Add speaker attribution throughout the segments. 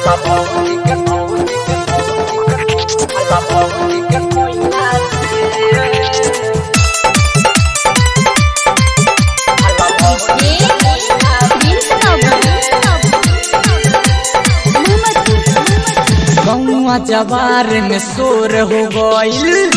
Speaker 1: गौआ जवार में शोर हो गईल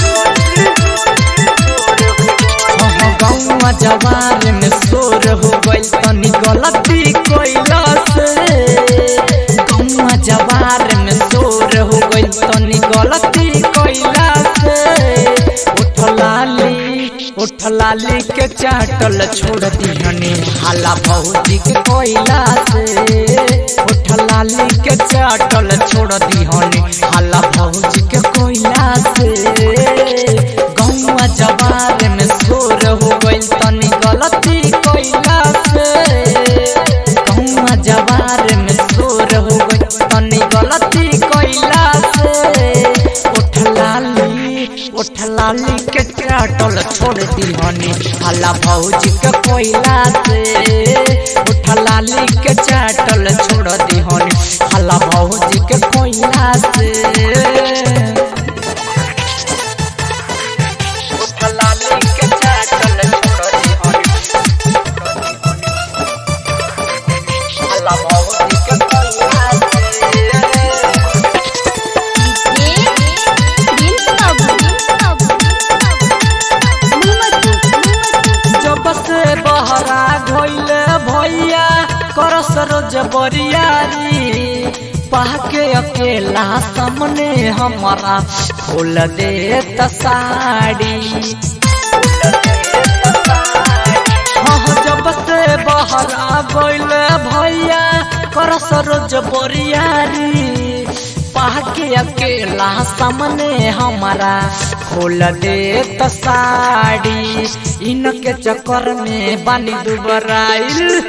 Speaker 1: गौआ जवार में शोर हो गईल तनी गलती कोइला से गौआ जवार में शोर हो गईल तनी गलती कोइला से उठलाली उठलाली के चाटल छोड़ दिहनी हाला भौजी के कोइला से उठलाली के चाटल छोड़ दिहनी हाला भौजी के कोइला से गौआ जवार में शोर हो गईल तनी गलती कोइला से गौआ जवार में शोर हो गईल तनी गलती कोइला से उठलाली उठलाली के चाटल छोड़ दिहनी हाला भौजी के कोइला से उठलाली के चाटल छोड़ दिहनी हाला भौजी के कोइला से उठलाली के चाटल छोड़ दिहनी हाला भौजी के कोइला से जब से बहरा घोइले भैया करस रोज बरियारी पाके अकेला सामने हमारा खोल दे साड़ी हाँ जब से बहरा गइले भैया करस रोज बरियारी पाके अकेला सामने हमारा खोल दे साड़ी इनके चक्कर में बानी दुबराइल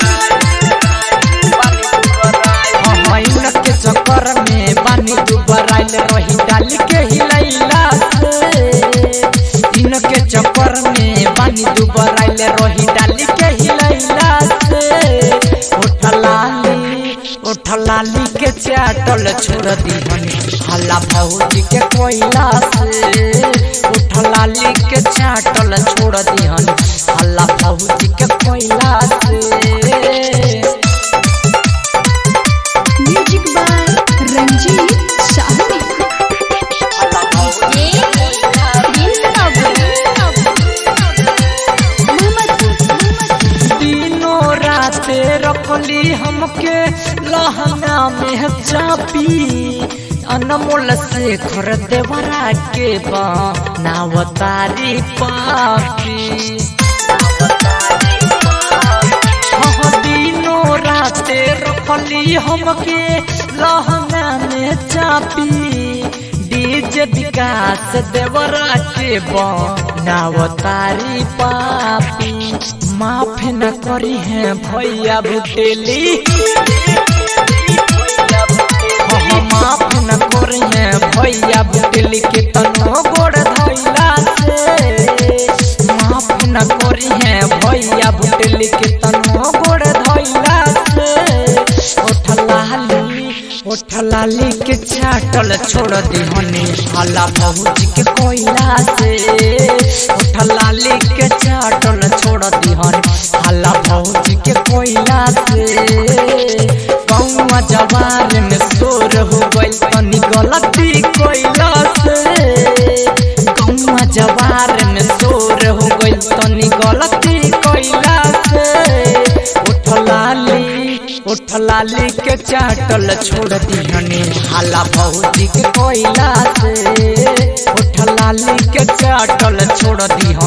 Speaker 1: हाँ इनके चक्कर में बानी दुबराइल रही डाल के हिलैला से इनके चक्कर में बानी दुबराइल रही डाल के हिलैला से उठलाली उठलाली के चाटल छोड़ दिहनी हल्ला भौजी के कोइला से उठलाली के चाटल छोड़ दिहनी हल्ला भौजी के कोइला से
Speaker 2: म्यूजिक बाय रंजीत शाहनी
Speaker 1: दिनों राते रखली हमके लहंगा में चापी अनमोल से खर देवरा के नावतारी पापी हाँ दिनों राते रखली हमके लहंगा में चापी डीजे विकास देवरा के नावतारी पापी माफ न करी है भैया भुटेली हाँ, माफ न करी है भैया बुटली के तनो गोड़ धैला से माफ न करी है भैया बुटली के तनो गोड़ धैला से उठलाली उठलाली के चाटल छोड़ दिहनी हाला भौजी के कोइला से उठलाली के चाटल छोड़ दिहनी हाला भौजी के कोइला से कौआ जवान में शोर हो गई तनी गलती कोइला से कौआ जवार में शोर हो गई तनी गलती कोइला से उठलाली उठलाली के चाटल छोड़ दिहनी हाला भौजी के कोइला से उठलाली के चाटल छोड़ दिहनी